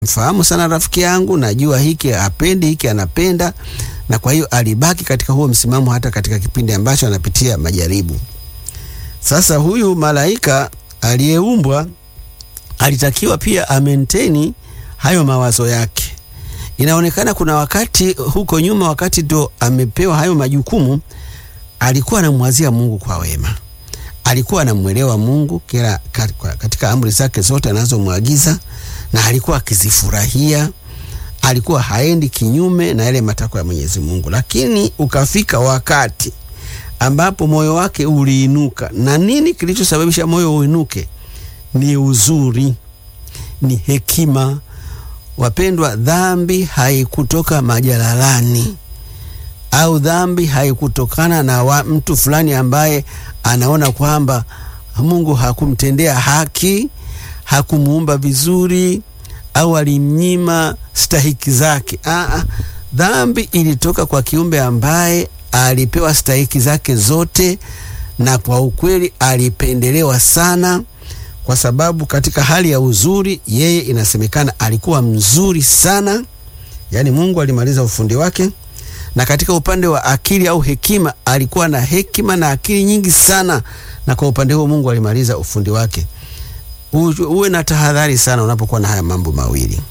mfahamu sana rafiki yangu, najua hiki apendi, hiki anapenda, na kwa hiyo alibaki katika huo msimamo hata katika kipindi ambacho anapitia majaribu. Sasa huyu malaika aliyeumbwa alitakiwa pia amenteni hayo mawazo yake. Inaonekana kuna wakati huko nyuma, wakati ndo amepewa hayo majukumu, alikuwa anamwazia Mungu kwa wema, alikuwa anamwelewa Mungu kila katika amri zake zote anazomwagiza, na alikuwa akizifurahia, alikuwa haendi kinyume na yale matakwa ya Mwenyezi Mungu. Lakini ukafika wakati ambapo moyo wake uliinuka. Na nini kilichosababisha moyo uinuke? Ni uzuri, ni hekima. Wapendwa, dhambi haikutoka majalalani au dhambi haikutokana na wa mtu fulani ambaye anaona kwamba Mungu hakumtendea haki, hakumuumba vizuri au alimnyima stahiki zake. Aa, dhambi ilitoka kwa kiumbe ambaye alipewa stahiki zake zote, na kwa ukweli alipendelewa sana, kwa sababu katika hali ya uzuri yeye inasemekana alikuwa mzuri sana, yaani Mungu alimaliza ufundi wake, na katika upande wa akili au hekima alikuwa na hekima na akili nyingi sana, na kwa upande huo Mungu alimaliza ufundi wake. Uwe na tahadhari sana unapokuwa na haya mambo mawili.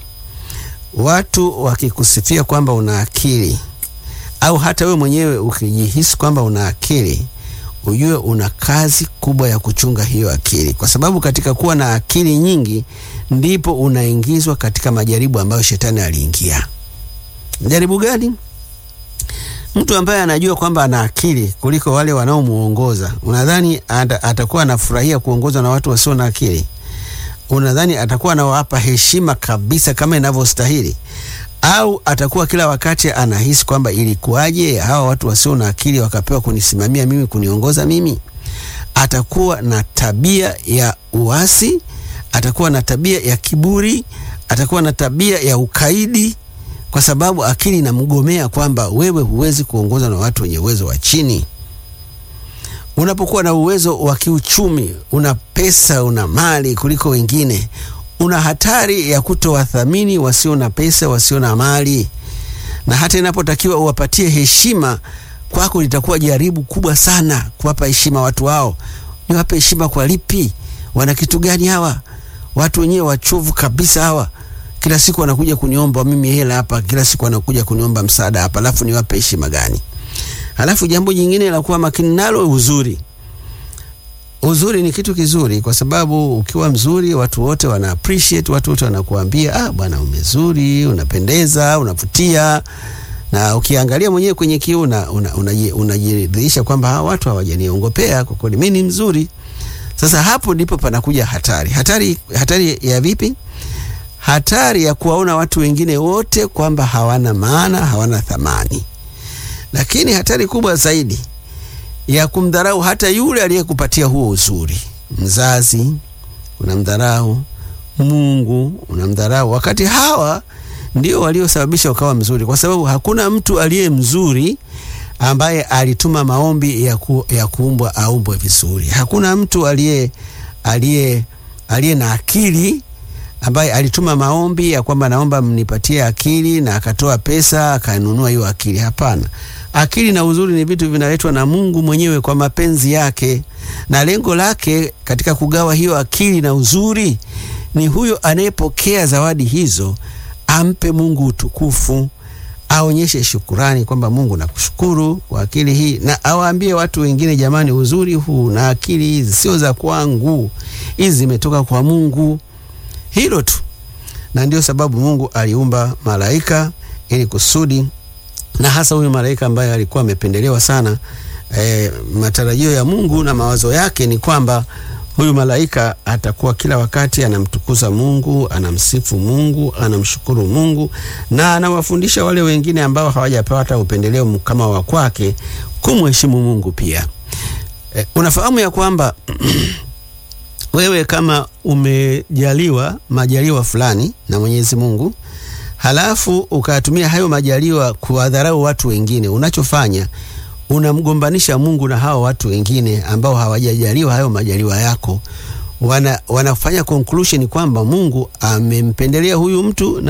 Watu wakikusifia kwamba una akili au hata wewe mwenyewe ukijihisi kwamba una akili, ujue una kazi kubwa ya kuchunga hiyo akili, kwa sababu katika kuwa na akili nyingi ndipo unaingizwa katika majaribu ambayo shetani aliingia. Majaribu gani? Mtu ambaye anajua kwamba ana akili kuliko wale wanaomuongoza, unadhani atakuwa anafurahia kuongozwa na watu wasio na akili? Unadhani atakuwa anawapa heshima kabisa kama inavyostahili? Au atakuwa kila wakati anahisi kwamba ilikuwaje hawa watu wasio na akili wakapewa kunisimamia mimi, kuniongoza mimi? Atakuwa na tabia ya uasi, atakuwa na tabia ya kiburi, atakuwa na tabia ya ukaidi, kwa sababu akili inamgomea kwamba wewe huwezi kuongozwa na watu wenye uwezo wa chini. Unapokuwa na uwezo wa kiuchumi, una pesa, una mali kuliko wengine, una hatari ya kutowathamini wasio na pesa, wasio na mali, na hata inapotakiwa uwapatie heshima, kwako litakuwa jaribu kubwa sana kuwapa heshima watu hao. Niwape heshima kwa lipi? Wana kitu gani hawa watu wenyewe wachovu kabisa hawa? Kila siku wanakuja kuniomba mimi hela hapa, kila siku wanakuja kuniomba msaada hapa, alafu niwape heshima gani? Halafu jambo jingine la kuwa makini nalo, uzuri. Uzuri ni kitu kizuri, kwa sababu ukiwa mzuri watu wote wana appreciate, watu wote wanakuambia ah, bwana umezuri, unapendeza, unavutia. Na ukiangalia mwenyewe kwenye kioo unajiridhisha kwamba hawa watu hawajaniongopea, kwa kweli mimi ni mzuri. Sasa hapo ndipo panakuja hatari. Hatari, hatari ya vipi? Hatari ya kuwaona watu wengine wote kwamba hawana maana, hawana thamani lakini hatari kubwa zaidi ya kumdharau hata yule aliyekupatia huo uzuri. Mzazi unamdharau, Mungu unamdharau, wakati hawa ndio waliosababisha ukawa mzuri, kwa sababu hakuna mtu aliye mzuri ambaye alituma maombi ya, ku, ya kuumbwa aumbwe vizuri. Hakuna mtu aliye aliye aliye na akili ambaye alituma maombi ya kwamba naomba mnipatie akili na akatoa pesa akanunua hiyo akili. Hapana, akili na uzuri ni vitu vinaletwa na Mungu mwenyewe kwa mapenzi yake, na lengo lake katika kugawa hiyo akili na uzuri ni huyo anayepokea zawadi hizo ampe Mungu utukufu, aonyeshe shukurani kwamba Mungu nakushukuru kwa akili hii, na awaambie watu wengine, jamani, uzuri huu na akili hizi sio za kwangu, hizi zimetoka kwa Mungu. Hilo tu, na ndio sababu Mungu aliumba malaika ili kusudi, na hasa huyu malaika ambaye alikuwa amependelewa sana. E, matarajio ya Mungu na mawazo yake ni kwamba huyu malaika atakuwa kila wakati anamtukuza Mungu, anamsifu Mungu, anamshukuru Mungu na anawafundisha wale wengine ambao hawajapata upendeleo kama wa kwake kumheshimu Mungu pia. E, unafahamu ya kwamba wewe kama umejaliwa majaliwa fulani na Mwenyezi Mungu, halafu ukatumia hayo majaliwa kuwadharau watu wengine, unachofanya unamgombanisha Mungu na hao watu wengine ambao hawajajaliwa hayo majaliwa yako. wana, wanafanya conclusion kwamba Mungu amempendelea huyu mtu na